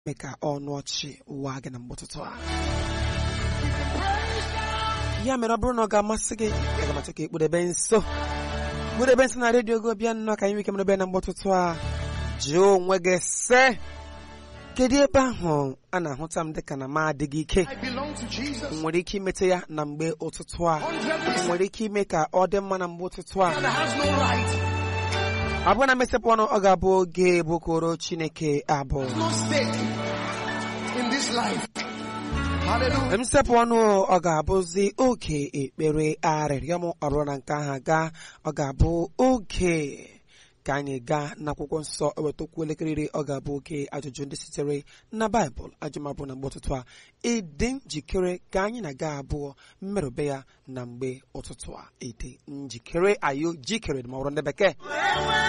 mee ka ọnụ ọchị waa gị na mgbe ụtụtụ a ya mere ọ bụrụ na ọ ga-amasị gị aga m achọ ka ekpudebe nso kpudebe nso na redio gị bịa nnọọ ka anyị nwee ike merebe na mgbe ụtụtụ a jụọ onwe gị sị kedu ebe ahụ a na-ahụta m dịka na m adịghị ike I belong to Jesus. nwere ike imete ya na mgbe ụtụtụ a nwere ike ime ka ọ dị mma na mgbe ụtụtụ a That has no right, ọ bụrụ na mesịpụ ọnụ ọ ga-abụ oge bụkoro chineke abụ no stake in this life. Hallelujah. msepụ ọnụ ọ ga-abụzi oge ekpere arịrịọ m ọ bụrụ na nke ahụ gaa ọ ga-abụ oge ka anyị gaa n'akwụkwọ nsọ ewetakwu elekere iri ọ ga-abụ oge ajụjụ ndị sitere na baịbụl ajụmabụ na mgbe ụtụtụ a ịdị njikere ka anyị na-aga abụọ mmerụbe ya na mgbe ụtụtụ a ịdị njikere ayo jikere ma ọ bụrụ ndị bekee